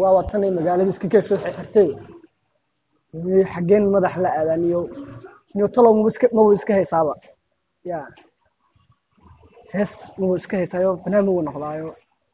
waa watanay magaalada iska kee soo xirtay xaggeen madax la aadaan iyo iyo talow maba iska maba iska haysaaba ya hees maba iska haysaayo fanaan maba noqdaayo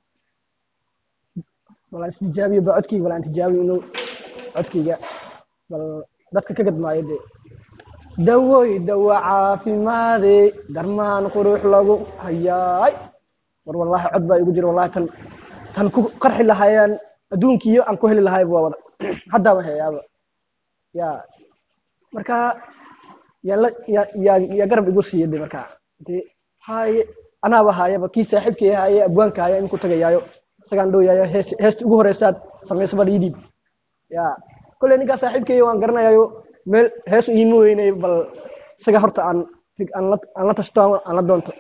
bal aan istijaabiyo ba codkayga bal aan tijaabiyo inuu codkayga bal dadka ka gadmaayo dee dawooy dawa caafimaade darmaan qurux lagu hayaay war wallaahi cod baa igu jira wallahi tan tan ku qarxi lahaayaan adduunkiiyo aan ku heli lahayba waa wada haddaaba heyaaba ya marka yaa la yaa yaa yaa garab igu siiya de marka dee haye anaaba haayaba kii saaxiibkii haaye abwaanka haya in ku tagayaayo isagaan dhowyayo hees heesta ugu horeysaad samaysaba dhiidhiib ya kolley ninkaa saaxiibkeeyo waan garanayayo meel hees iima weynay bal isaga horta aan aan la aan la tashto aan la doonto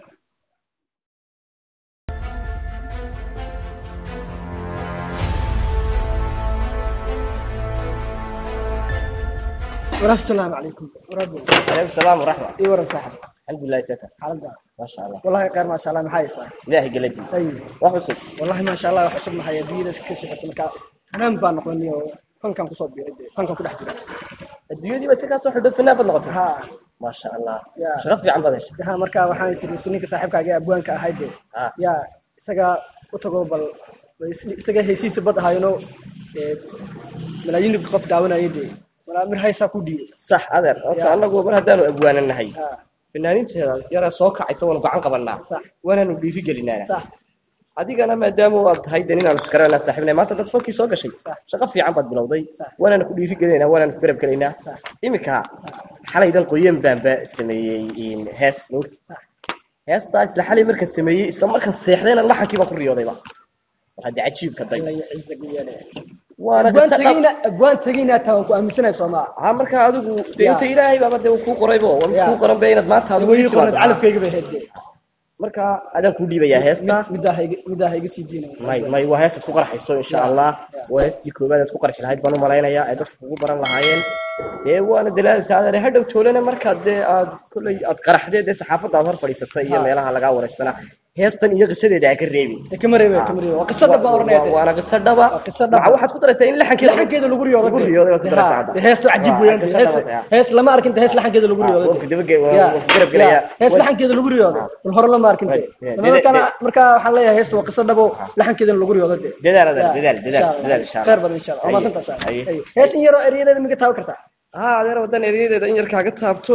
walaas salaamu calaykum waraabo عليكم السلام ورحمة ii waran saaxib الحمد لله ستر xaaladda ما شاء الله wallahi khayr maasha allah maxaa haysaa إلهي قلبي ay وحسن wallahi maasha allah wax cusub maxaya biyada ka socota marka fanaan baa noqonay oo fankan kusoo biiray dee fankan ku dhex jira الدنيا دي بس كاسو حدود في النافذ نقطة ha ما شاء الله يا. شرف في عم بدش ha marka waxaan isiriyay ninka saaxiibkaaga ee abwaanka ahayd dee آه. yaa isaga u tago bal bal is- isaga heysiisa bad ahayno ee malaayiin qof daawanayay dee walaa mir haysaa ku dhiibay صح هذا أنت يا. أنا أقول من هدانو أبوان النهي ha فنانين يرى سوكا يسوون قعن قبلنا صح وانا نديري قلنا sax adigana maadaama aad tahay dan inaan iskarana saaxiibnay maanta dad fankii soo gashay Sax. shaqo fiican baad bilowday Sax. waanaan ku dhiiri gelinaynaa waanaan ku garab gelaynaa Sax. iminka xalay dan qoyan baanba sameeyey in hees nuur sax heestaa isla xalay markaan sameeyey isla markaan seexdayna laxankii baan ku riyoodayba war haddii cajiibka day alla yacizak yeele waana abwaan qisa dhab tegayna abwaan tegayna taa waan ku aaminsanahay soomaa ha markaa adigu dee Ya. inta ilaahay baaba dee uu kuu qoraybo waa Ya. kuu qoran be inaad maanta adigu way ii qornad timaado. calafkayga bay heedde marka adaan kuu dhiibayaa heesta middaa hayga middaa hayga sii diinaya may may waa heestaad ku qarxayso insha Ya. allah Ya. waa heestii koobaad aad ku qarxi lahayd baan u malaynayaa ay dadku kugu baran lahaayeen dee waana dalaalaysa adeer hadhow toolana markaad dee aad kolley aad qaraxdee dee saxaafadda aad hor fadhiisatay iyo Ha. meelaha lagaa wareystana heestan iyo qisadeeda aa ka reebin ee kama reebe kama reebe waa qisada baan oranaya Waa- waana qiso dhaba Waa qiso dhaba. Maca waxaad ku daraysaa in laxankeeda laxankeeda lagu riyoodo lagu riyooday waad ku daraysaa hadda. heestu cajiib Waa, weeyaan qiso hees dhaba, ya. hees lama arkin hees laxankeeda lagu riyoodo Waa, waa daba- waa- waa ku garab gelaya. hees Waa- laxankeeda lagu riyoodo bal hore lama arkin Waa, ya. marka Dede- marka waxaan leeyahay heestu waa qiso dhabo laxankeeda lagu riyoodo de dadaal adeer Ya, dadaal insha dadaal Allah. dadaal insha allah khayr badan insha allah waa Haye, maasantaa saa haye. hees in yaroo eryadeeda miga taaban kartaa ها adeer wadan eryadeeda in yar kaaga taabto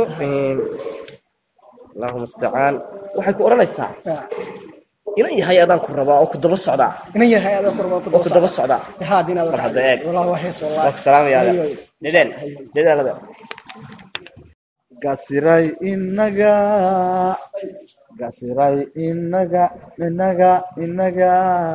allahuma istacaan waxay ku odhanaysaa Ya. inan yahay adaan ku rabaa oo ku daba socdaa inan yahay adoo korba ku oo ku daba socdaa haa dinaad Mar hadda eeg. wallahi waa hees wallahi waa ku salaamaya Haye, adeer haye. dadaal dadaal adeer gasiray inaga gasiray inaga inaga inaga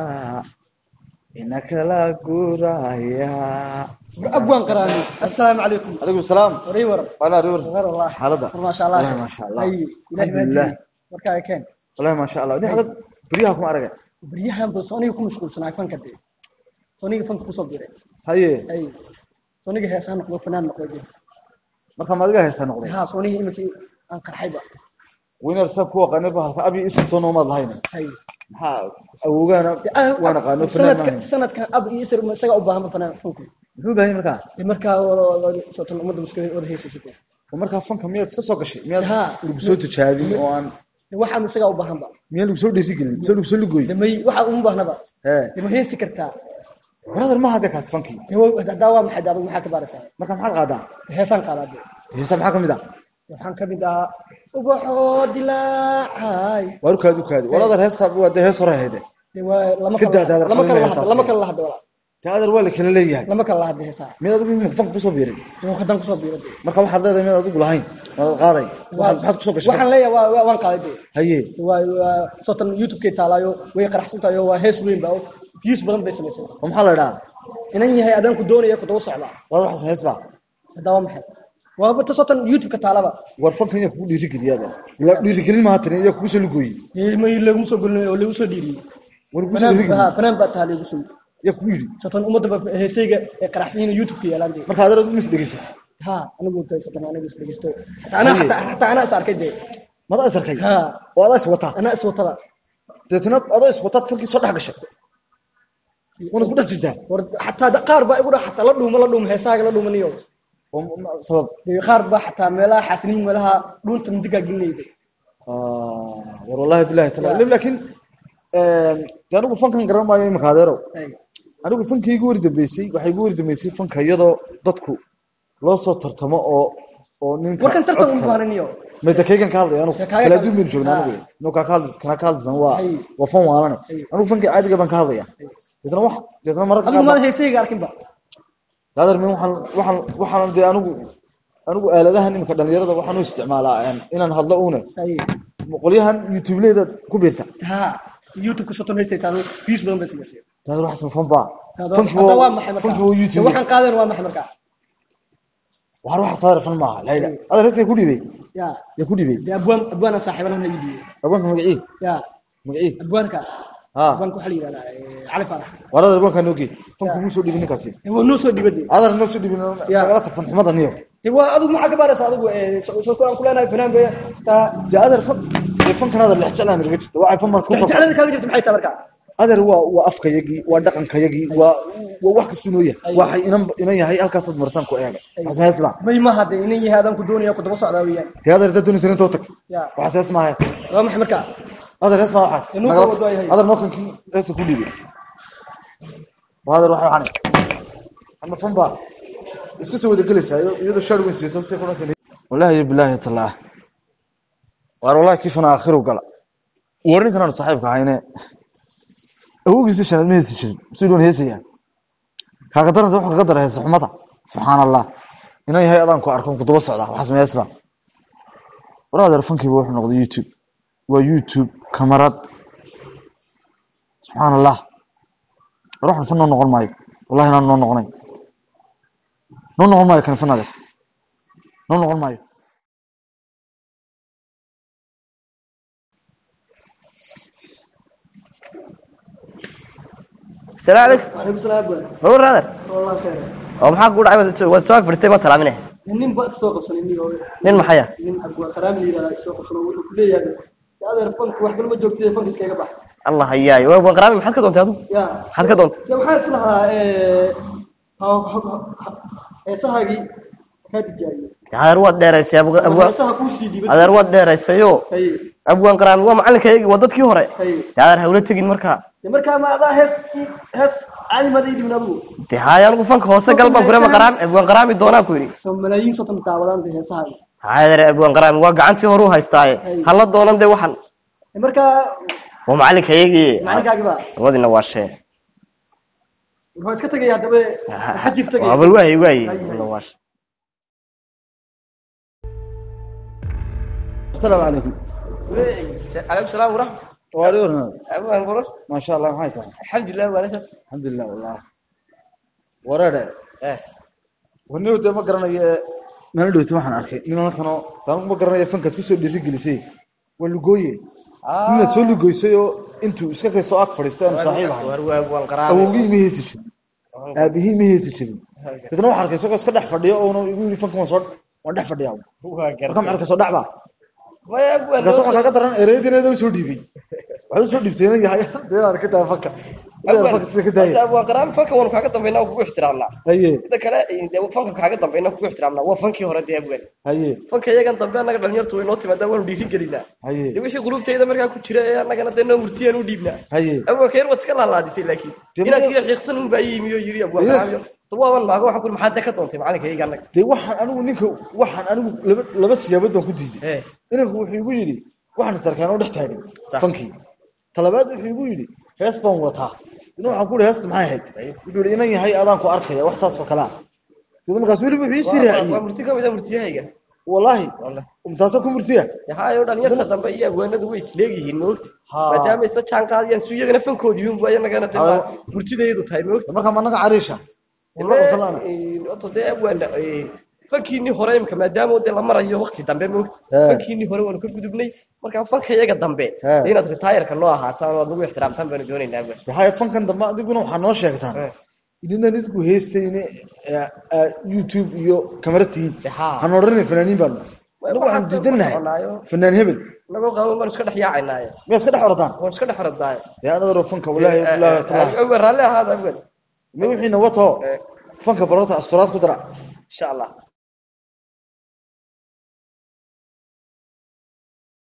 inakala guraya abwaan qaraani assalaamu calaykum calaykum salaam warii waran wala riwar غير والله xaalada ما شاء الله والله ما شاء الله. اي الهي الحمد ما لله. ادري marka ay keen wallahi ma sha allah ni xalad beriyaha kuma aragay bariyahan bal sooniga ku mashquulsanaay fanka dee sooniga fanka kusoo diray haye ay sooniga heesaan noqdo fanaan noqdo dee marka ma adiga haysta noqday haa sooniga imikii aan qarxayba winar sa ku aqaanay ba halka abi isu soo noomaad lahayn hay maxaa awoogaana waan aqaano fanaan sanadka maahayn sanadkan ab iyo isir ma isaga u baahan ba fanaan fanku muxuu baahay markaa dee markaa sootan ummadda muska wada heesaysay dee oo markaa fanka miyaad iska soo gashay miyaad Ha. lagu soo tijaabin oo aan dee waxaa isaga u baahan ba miyaa lagu soo dhiirigelin mise lagu soo lugooy dee may waxa uma baahnaba hee dee ma heesi kartaa brother ma hadda kaas fankii dee wa- haddaa waa maxay dee adigu maxaa ka baaraysaa marka maxaad qaadaa dee heesaan qaadaa dee heesa maxaa kamid ah waxaan ka mid ahaa ubaxoo dilaacay waar ukaadi ukaadi walaadar heesta waa dee hees hore ahayde dee waa lama Ka kala daa- daa- lama kala qalin lahadda taas. lama kala lahadda walaa dee adar waa la kala leeyahay lama kala lahadda heesaa miyaad adigu imika fanka kusoo biirin dee haddaan kusoo biiro dee marka waxaad leedahay miyaad adigu lahayn waad qaaday waxaad maxaad kusoo gashay waxaan leeyahay waa waa- waan qaaday dee haye waa waa sootan youtube-kay taalaayo way qaraxsan tahay oo waa hees weyn baa oo views badan bay samaysay oo maxaa la idhahaa inan yahay adaan ku doonaya ku daba socdaa walaal waxaas hees baa haddaa waa maxay waa ta sootan youtube-ka taalaba war fankan yaa kugu dhiirigeliya adeer la dhiirigelin maaha tani yaa kugu soo lugooyey dee may laguma soo gelin oo lagu soo dhiiriyey war kugu soo fanaan dhiirigeliy haa fanaan baa taha lagu soo yaa kugu yidhi sootan ummadda ba heesayga ee qaraxsan yihiin youtube-ka yeelaan dee marka adeer adigu mis dhegeysatay ها انا قلت فتن انا بس دقيستو انا حتى حتى انا صار كده mada is arkay ها oo adaa is wataa انا اسوى طلع deetna adoo is wataad fankii soo dhex gashay wana isku dhex jirtaa war xataa da- qaar baa igu dha xataa la dhuuma la dhuuma heesaaga la dhuumaniyo oo ma- ma- sabab dee qaar baa xataa meelaha xaasiniin meelaha dhuunta mindigaa gelinayda Ah, war wallahi billahi taala laakiin de anigu fankan garan maayo imika adeerow anigu fankii igu wari dambeysay waxay igu wari dambeysay fanka iyadoo dadku loo soo tartamo oo oo ninka warkan tartan codka- uma baahnayo mayta kaygan ka hadlaya anigu Ka- kaaga kala ka- duwan baynu joognaa Ah. anigu inuu kaa ka hadlaysa kana ka hadlaysan waa Hay. waa fan waalane Hay. anigu fankii caadiga baan ka hadlaya deetna wax deetna mararka adigu qaar maada heesayga arkinba adeer min waxaan waxaan waxaan dee anigu anigu aaladahan imika dhalinyarada waxaan u isticmaalaa een, inaan hadlo uune Hay. qolyahan youtubeleyda ku biirta ha youtube ka soton heesaytaan views badan bay sameysay daadar waxaas ma fan baa Hada- fanki hada waa maxay markaa fanki waa Dee youtube waxaan qaadeen waa maxay markaa waxaan waxa saar fan maaha layla adeer heeskay ku dhibay ya ya ku dhibay dee abwaan abwaana saaxiibana ha iibiyo abwaanka magacii ya magacii abwaanka ha abwaanka waxaa la yidhahdaa eh, cali faarax war adeer abwaanka noogi fanku Ya. muu soo dhibin ninkaasi Eh, waa noo soo dhibade adeer noo soo dhibin Ya. nagala tag fan xumada niyo dee waa adigu maxaa ka baaraysa adigu eh, soo soo koraan ku leenahay fanaan bay taa dee adeer fan dee fankan adeer lex jeclaan naga jirta waxay fan baan isku soo jeclada kaaga jirta maxay tahay markaa adeer waa waa afkayagii waa dhaqankayagii waa waa wax kastuu noo yahay Ay. waxay inan inan yahay halkaasaad martaan ku eega waxaas ma may maha dee inan yahay adaan ku doonaya ku daba socdaa weeyaan dee adeer dad doonaysa intoo tag ya waxaas hees maaha waa maxay markaa adeer hees maa waxaas Inuu Nagala ka tag. wado yahay. adeer nookankii heesa ku dhiibay waa adeer waxa waxaan ama fan baa isku soo wada gelaysaa iyo- iyadoo shaar weyn siyato si kuna tanay wallahi billahi taala war wallahi kifana akhiru gala warin kana saaxiibka hayne awgiisa shanad ma heesi jirin si doon heesaya kaaga daranta wuxuu kaga daray heesa xumada subxaan allah inay yahay adaan ku arko ku daba socda waxaas ma heesba war adeer fankiiba wuxuu noqday youtube waa youtube kamarad subxaan allah war waxan fan noo noqon maayo wallahi inaan noo noqonayn noo noqon maayo kan fan adeer noo noqon maayo السلام عليكم waxay ku salaam abwaan مبروك هذا wallahi khayr oo maxaa ku dhacay waad soo agfirtay ma salaaminay nin ba soo qabsanay nin oo nin maxaya nin abwaan qaraami yiraahdaa soo qabsanay wuxuu ku leeyahay dee adeer fanku wax kalma joogtay fanka iskaga bax allah hayaay waa waan qaraami maxaad ka doontay adigu ya maxaad ka doontay dee waxaa is lahaa eh, ha- ha- ha- heesahaagii kaa tijaabiyey adeer waad dheeraysay abwa- abwa- heesaha kuu sii dhibay adeer waad dheeraysayo haye abwaan qaraami waa macalinkaygii waa dadkii hore haye dee adeer hawla tegin markaa dee markaa ma adaa hees hees calimada ii dhibin adigu dee haaya anigu fanka hoose gal baan kurema qaraami abwaan qaraami doonaa ku yidhi soo malaayiin soton daawadaan dee heesahaagi adeer abwaan qaraami waa gacantii hore u haystaaye Ay. hala doonan dee waxan dee markaa waa macalinkaygii macalinkaagi baa wadina waa shee wuxuu iska tegaya haddaba iska jiif tegaya waa bal waaye waaye Ay, ay. wadina waa shee asalaamu calaykum عليكم السلام ورحمة waa dhiwarna الله مبروك ما sha allah maxay tahay الحمد لله ونسات alxamdulilah wallah wareere ايه waniw dee ma garanayo ee meel dhowta waxaan arkay nin halkanoo taanu ma garanayo fankaad kusoo dhiiri gelisay waa lugooye ninaad soo lugoysay oo intuu iska kay soo ag fadhiistay aanu saaxiib ahay والقرار awowgii ma heesi jirin aabihii ma heesi jirin dadna waxaan arkay isagoo iska dhex fadhiyo oona igu yidhi fankan waan soo waan dhex fadhiyaa marka maxaa kasoo dhacbaa ما يا ابو markaas waxaa kaaga daran ereedineeda usoo dhiibay waxay usoo dhiibtayna yahay deedaad ka tahay fanka deedaad fanka sida ka tahay ابو قرام فك وانا كاغا دمبينا وكو احترامنا haye إذا كلا إذا فنك كاغا دمبينا وكو احترامنا هو فنكي هore دي ابو haye فنك يغان دمبي anaga dhalinyartu way noo timaada waan dhiiri gelina haye de wixii qulubtayda markaa ku jira ee anagana de noo murtiyaan u dhiibna haye abu kayr wad iska laalaadisay laakiin Dee inaad marka- kii xiiqsan un baa yimi oo yiri abu Dee- qaraam tawaaban maaga waxa ku maxaad ka doontay macalinkayga anaga dee waxaan anigu ninka waxaan anigu laba laba siyaabood baan ku diiday ee inanku wuxuu igu yidhi waxaan istarkaan oo dhex taagan Sax. fankii talabaad wuxuu igu yidhi hees baan wataa ina waxaan ku ihi heesta maxay ahayd wuxuu yidhi inan yahay adaan ku arkaya wax saas oo kale ah dada markaas weliba wuxuu isii waa raaciyey murti ka mid ah murtiyahayga wallaahi wallahi umtaasa ku murtiya hayo dhalinyarta dambe iyo abwaanadu way isleegihiin moogta Ha. maadaama isla jaan qaadayaan su iyagana fankoodii un baa nagana Ha. dee murtidayadu tahay moogta markaa ma naga cariisha wala qabsalaana oto dee abwaana fankiinii hore imka maadaama dee la marayo waqti dambe moogta He. fankiinii hore waanu ka gudubnay markaa fanka iyaga dambe He. dee inaad retiireka noo ahaataan oo aad nagu ixtiraamtaan baanu doonaynaa abwaan waxay fankan dambe adiguna waxaa noo sheegtaan Eh. idina nidku heestayne youtube iyo kamaratihiin Ha. han odhanay fanaaniin baanu anagu waxaan diidanahay soconaayo fanaan hebel inagoo qaban baan iska dhex yaacaynaaye miyaa iska dhex oradaan waan iska dhex orodaaye dee anadaro fanka walaahi bilaahi taala awel raalli ahaada awel ma wixiina wato fanka barota asturaad ku dara insha allah